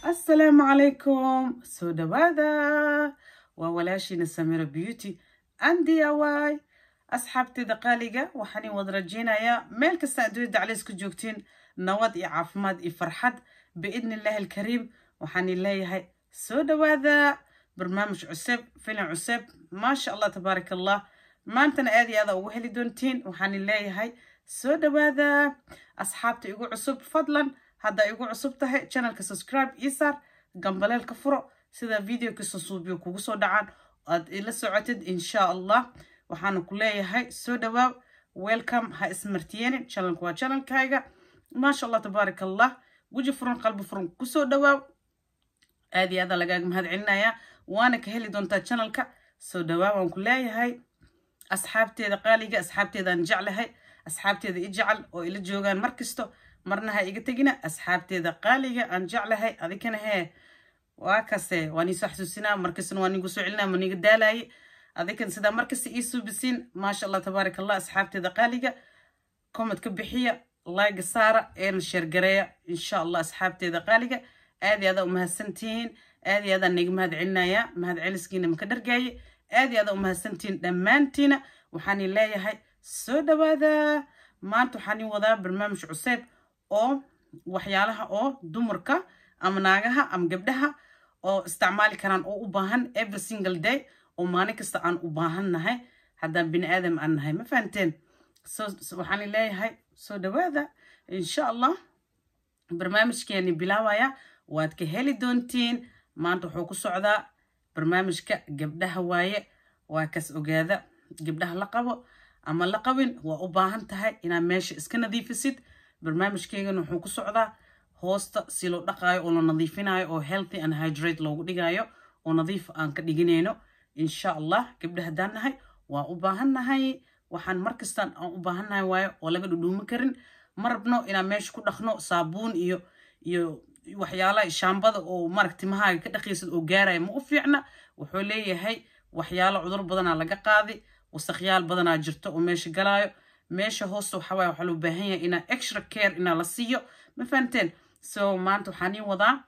asalaamu calaykum soo dhawaada waa walaashiina samira beauty andi awaay asxaabteeda qaaliga waxaan wada rajeynayaa meel kasta adduunyada calays ku joogtiin nabad iyo caafimaad iyo farxad biidni illaahi alkariim waxaan leeyahay soo dhawaada barnaamij cusub filim cusub maasha allah tabaaraka allah maantana aad iyo aada ugu heli doontiin waxaan leeyahay soo dhawaada asxaabta igu cusub fadlan haddaa igu cusub tahay channelka subscribe ii saar gambaleelka furo sida videoka susuubiyo kugu soo dhacaan aad ila socotid insha allah waxaana ku leeyahay soo dhawaaw welcome ha ismartiyeenin channelka waa channelkayga maasha allah tabaaraka allah weji furan qalbi furan kusoo dhawaaw aad iyo aada lagaaga mahad celinayaa waana ka heli doontaa channelka soo dhawaaw waan ku leeyahay asxaabteeda qaaliga asxaabteedaan jeclahay asxaabteeda i jecel oo ila joogaan mar kasto marna ha iga tegina asxaabteeda qaaliga aan jeclahay adikana hee waa kase waan iisoo xasuusinaa markastana waan igu soo celinaa ma niga daalaye adikan sidaa markasta ii suubisiin maasha allah tabaaraka allah asxaabteeda qaaliga comment ka bixiya layga saara eena sheergareeya insha allah asxaabteeda qaaliga aad iyo aada umahadsantihiin aad iyo aadaan niga mahad celinayaa mahad celiskiina maka dhargaaye aad iyo aada umahadsantihiin dhammaantiina waxaan leeyahay soo dhawaada maanta waxaan ii wadaa barnaamij cuseeb oo waxyaalaha oo dumarka ama naagaha ama gabdhaha oo isticmaali karaan oo u baahan every single day oo maalin kasta aan u baahan nahay haddaan bini aadam aan nahay ma fahanteen waxaan leeyahay soo dhawaada insha allah barnaamijkeeni bilaawaya waad ka heli doontiin maanta wuxuu ku socdaa barnaamijka gabdhaha waaye waa kas ogaada gabdhaha la qabo ama la qabin waa u baahan tahay inaad meesha iska nadiifisid barnaamijkeygana wuxuu ku socdaa hoosta si loo dhaqaayo oo la nadiifinayo oo healthy and hydrate loogu dhigayo oo nadiif aan ka dhiginayno insha allah gabdha haddaan nahay waa u baahan nahay waxaan markastaan aan u baahan nahay waayo oo laga dhudhuumi karin ma rabno inaan meesha ku dhaqno saabuun iyo iyo waxyaalaha shaambada oo marag timahaaga ka dhaqaysid oo gaaraya ma u fiicna wuxuu leeyahay waxyaalo cudur badanaa laga qaadi wasaqyaal badanaa jirto oo meesha galaayo meesha hoosta waxawaaye waxaa loo baahan yahay inaa extra care inaa la siiyo ma fahanteen so maanta waxaan ii wadaa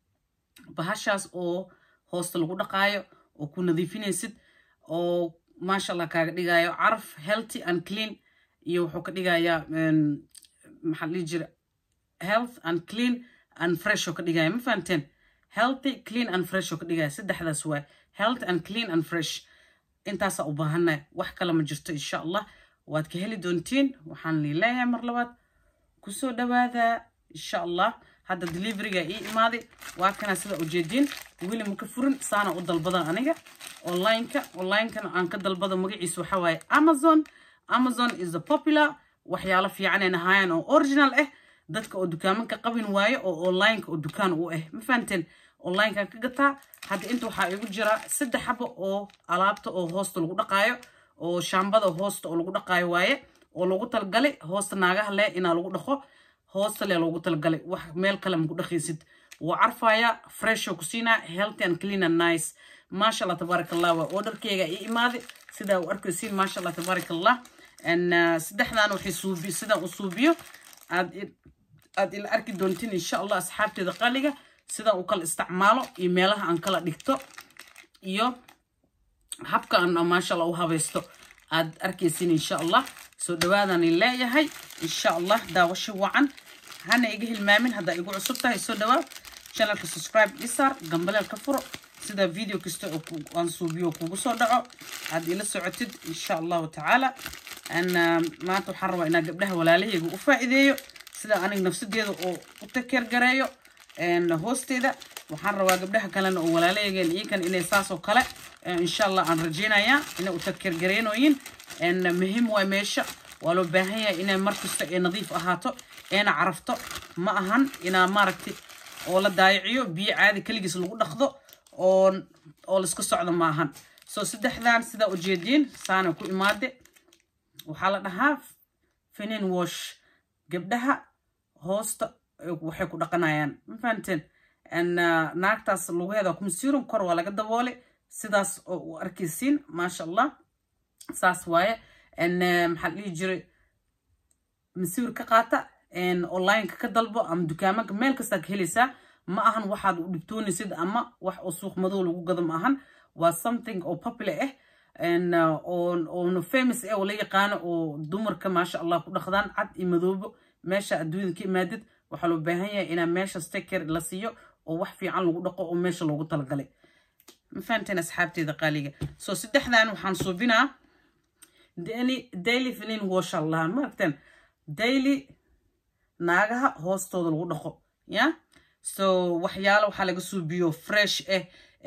bahashaas oo hoosta lagu dhaqaayo oo ku nadiifinaysid oo maasha allah kaaga dhigayo caraf healthy and clean iyo wuxuu ka dhigayaa maxaa dhihi jira health and clean and fresh oo ka dhigaya ma fahanteen healthy clean and fresh oo ka dhigaya saddexdaas waay health and clean and fresh intaasaa u baahannahay wax kale ma jirto insha allah waad ka heli doontiin waxaan liileeyahay mar labaad kusoo dhawaada insha allah hadda deliveriga ii imaaday waa kana sida ujeediin weli maka furin saana u dalbadan aniga onlineka onlinekana aan ka dalbado magaciisa waxaa waaye amazon amazon is a popular waxyaalo fiicaneen ahaayeen oo original ah dadka oo dukaamanka qabin waayo oo onlineka oo dukaan u ah ma fahanteen onlinekan ka gataa hadda inta waxaa igu jira saddex xabo oo alaabta oo hoosta lagu dhaqaayo oo shaambada hoosta oo lagu dhaqaayo waaye oo loogu talgalay hoosta naagaha leh inaa lagu dhaqo hoosta leh loogu talgalay wax meel kale maku dhaqaysid wuu carfaya freshoo ku siinaa healthy and clean and nice maasha allah tabaaraka allah waa orderkeyga ii imaaday sidaa u arkaysiin maasha allah tabaaraka allah saddexdan waxay suubi sidaan u suubiyo aad aad ila arki doontiin insha allah asxaabteeda qaliga sidaan u kala isticmaalo iyo meelaha aan kala dhigto iyo habka aan maasha allah u habaysto aad arkaysiin insha allah soo dhawaadaan leeyahay insha allah daawasho wacan hana iga hilmaamin haddaa igu cusub tahay soo dhawaad channelka subscribe isaar gambaleel ka furo sida video kasta oo aan suubiyo kugu soo dhaco aad ila socotid insha allahu tacaala maanta waxaan rabaa inaa gabdhaha walaalahayga u faa'iideeyo sida aniga nafsadeeda oo u takeer gareeyo hoosteeda waxaan rabaa gabdhaha kalena oo walaalahaygan iyakan inay saasoo kale insha allah aan rajeynayaa inay u takeer gareynooyin muhiim waay meesha waa loo baahan yahay inay markasta ee nadiif ahaato eena carafto ma ahan inaa maaragtay oo la daayiciyo biyo caadi keligiis lagu dhaqdo oo oo laisku socdo ma ahan soo saddexdan sidaa ujeediin saana ku imaade waxaa la dhahaa finin wash gabdhaha hoosta waxay ku dhaqanayaan ma fahanteen naagtaas lugaheeda kumasiiron kor waa laga daboole sidaas oo u arkaysiin maasha allah saas waaye maxaa dhihi jiray masiir ka qaata onlineka ka dalbo ama dukaamanka meel kastaa ka helaysaa ma ahan waxaad u dhibtoonaysid ama wax oo suuq madow lagu gado ma ahan waa something oo popular ah oona famous ah oo la yaqaano oo dumarka maasha allah ku dhaqdaan cad iyo madoobo meesha adduunyada ka imaadid waxaa loo baahan yahay inaa meesha sticker la siiyo oo wax fiican lagu dhaqo oo meesha loogu talagalay ma fahanteen asxaabteeda qaaliga soo saddexdan waxaan suubinaa daily finin wash allah maaragteen daily naagaha hoostooda lagu dhaqo ya so waxyaalo waxaa laga suubiyo fresh ah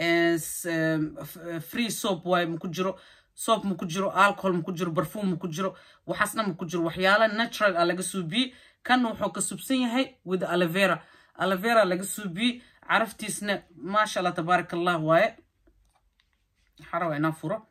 free soap waay maku jiro soap maku jiro alcohol maku jiro barfuum maku jiro waxaasna maku jiro waxyaala natural a laga suubiyey kan wuxuu ka subsan yahay with alavera alavera laga suubiyey caraftiisna maasha allah tabaaraka allah waaye xarawa inaa furo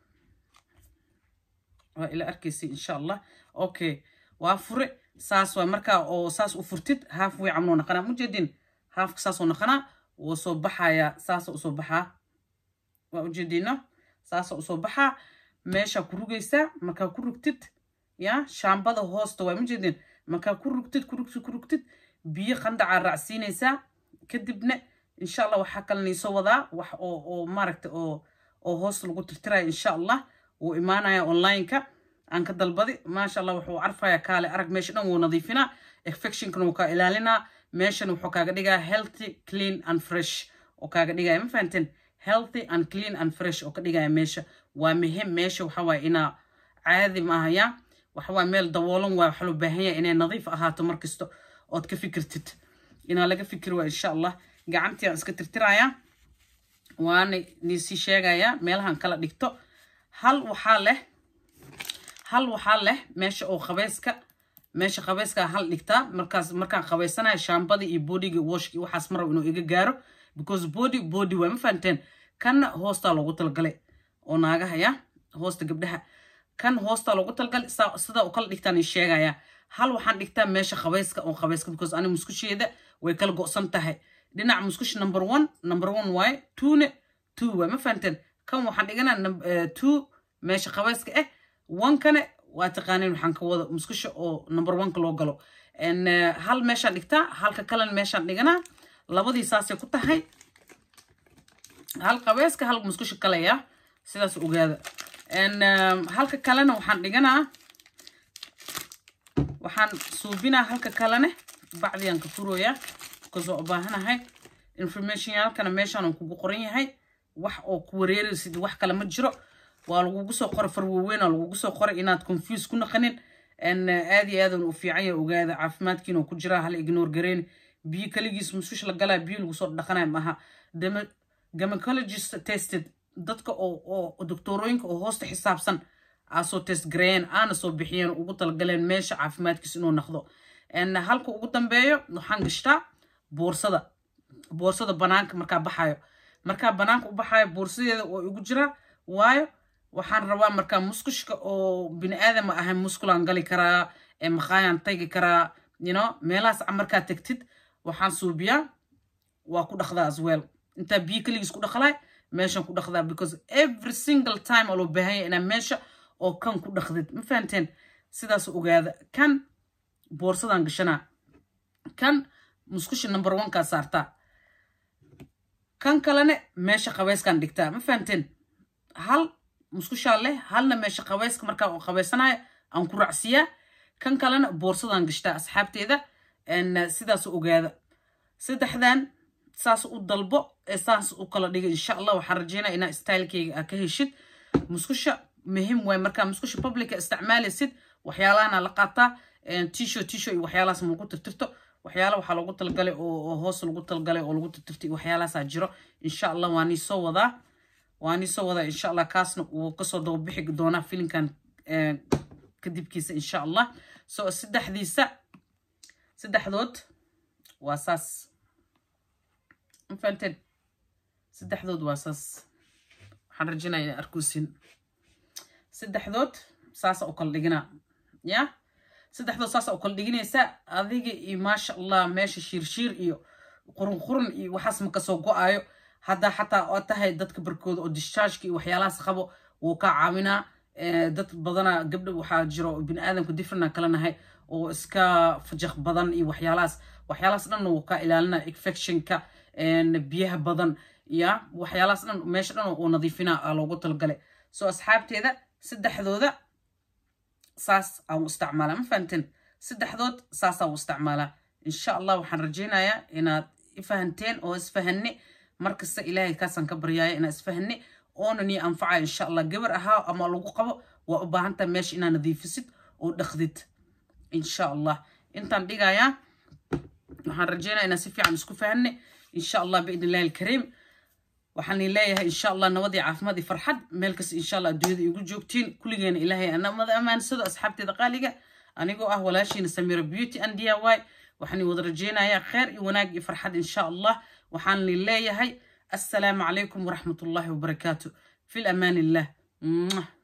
waa ila arkaysa insha allah okay waa fure saas waa markaa oo saas u furtid haaf way camnoo naqanaa mujeedin haafka saasoo naqanaa wuu soo baxayaa saasa usoo baxaa waa ujeediina saasa usoo baxaa meeshaa ku rugaysaa markaa ku rugtid ya shaambada hoosta waa mujeedin markaa ku rugtid ku rugtid ku rugtid biyo qandacaa raacsiinaysaa kadibna insha allah waxaa kale niisoo wadaa wax oo oo maaragta oo oo hoos lagu tirtiraya insha allah wuu imaanaya online-ka aan ka dalbadi maasha allah wuxuu carfaya kaale arag meesha dhan wuu nadiifinaa infectionkana wuu kaa ilaalinaa meeshan wuxuu kaaga dhigaa healthy clean and fresh oo kaaga dhigaya ma fahanteen healthy and clean and fresh oo ka dhigaya meesha waa muhim meesha waxa waaye inaa caadi maaha ya waxa waaye meel daboolan waay waxaa loo baahan yahay inay nadiif ahaato mar kasta ood ka fikirtid inaa laga fikir waa insha allah gacantii aan iska tirtirayaa waana niisii sheegayaa meelahan kala dhigto hal waxaa leh hal waxaa leh meesha oo qabeyska meesha qabeyskaa hal dhigtaa markaas markaan qabeysanayo shaambadii iyo bodigii washkii waxaas marab inuu iga gaaro because body body waa ma fahanteen kanna hoostaa loogu talgalay oo naagahaya hoosta gabdhaha kan hoostaa loogu talgalay sidaa u kala dhigtaan i sheegaya hal waxaan dhigtaa meesha qabeyska oo qabeyska because ani muskusheeda way kala go'san tahay dhinaca muskush number one number one waaye twone two waay ma fahanteen kan waxaan dhiganaa two meesha qabeyska ah onkane waa taqaaniin waxaan ka wada muskusha oo number oneka loo galo hal meeshaan dhigtaa halka kalena meeshaan dhiganaa labadii saasay ku tahay hal qabeyska hal muskusha kalaya sidaas ogaada halka kalena waxaan dhiganaa waxaan suubinaa halka kalene bacdiaan ka furooyaa because waa u baahanahay information yaalkana meeshaan kugu qoran yahay wax oo ku wareeraysid wax kale ma jiro waa lagugu soo qoray farwaweyna lagugu soo qoray inaad confuse ku naqanin aad iyo aadan u fiican yahay ogaada caafimaadkiina oo ku jiraa hala ignore gareyn biyo kaligiis musush la galaa biyo lagu soo dhaqanaya maaha gynecologist tested dadka oo oo doctorooyinka oo hoosta xisaabsan aa soo test gareeyeen aana soo bixiyeen ugu talagaleen meesha caafimaadkiis inuu naqdo halka ugu dambeeyo waxaan gashtaa boorsada boorsada banaanka markaa baxayo markaa banaanka u baxayo boorsadeeda oo igu jiraa waayo waxaan rabaa markaa muskushka oo bini aadama ahay muskulaan gali karaa maqaayaan tagi karaa yno meelahaas markaa tegtid waxaan suubiyaa waa ku dhaqdaa as well intaa biyo keligiis ku dhaqlay meeshan ku dhaqdaa because every single time oo loo baahanya inaa meesha oo kan ku dhaqdid ma fahanteen sidaas ogaada kan boorsadaan gashanaa kan muskusha number onkaa saartaa kan kalene meesha qabeyskaan dhigtaa ma fahanteen hal muskushaa leh halna meesha qabeyska markaa oo qabeysanayo aan ku raacsiyaa kan kalena boorsadaan gashtaa asxaabteeda sidaas ogaada saddexdan saas u dalbo ee saas u kala dhiga insha allah waxaan rajeynaya inaa stylekeyga aa ka heshid muskusha muhim waay markaa muskusha publica isticmaalaysid waxyaalahana la qaataa tisho tisho iyo waxyaalahaas ma lagu tirtirto waxyaala waxaa lagu talgalay oo hoos lagu talgalay oo lagu tirtirtay waxyaalahaasaa jiro insha allah waa nii soo wadaa waa nii soo wadaa insha allah kaasna wuu kasoo dababixi doonaa filinkan kadibkiisa insha allah so saddexdiisa saddexdood waa saas mafahanteen saddexdood waa saas waxaan rajinaya inaa arkuusin saddexdood saasa u kala dhiginaa ya saddexdood saasa u kala dhiginaysa adiga iyo maasha allah meesha shiirshiir iyo qurun qurun iyo waxaas ma kasoo go-ayo haddaa xataa oo tahay dadka barkooda oo dischargeka iyo waxyaalahaas qabo wuu kaa caawinaa dad badana gabdha waxaa jiro bini aadamka differena kala nahay oo iska fajaq badan iyo waxyaalahaas waxyaalahaas dhan wuu ka ilaalinaa infectionka biyaha badan ya waxyaalahaas dhan meesha dhan uu nadiifinaa loogu talgalay soo asxaabteeda saddexdooda saas aan u isticmaalaa ma fahanteen saddexdood saas aan u isticmaalaa insha allah waxaan rajaynayaa inaad ifahanteen oo isfahanne markasta ilaahay kaasaan ka baryaaya inaa isfahanne oona nii anfacaya insha allah gabar ahaa ama lagu qabo waa u baahantaha meesha inaa nadiifisid oo dhaqdid insha allah intaan dhigayaa waxaan rajaynaya inaan si fiican isku fahanne insha allah biidn illahi alkariim waxaan leeyahay insha allah nabadii caafimaad iyo farxad meel kasta insha allah adduunyada igu joogtiin kulligeena ilaahay anamada ammaansado asxaabteeda qaaliga anigoo ah walaashiina samira beauty and d y waxaan wada rajaynayaa kheyr iyo wanaag iyo farxad insha allah waxaan leeyahay assalaamu calaykum waraxmat ullaahi wabarakaatu fi lamaan illah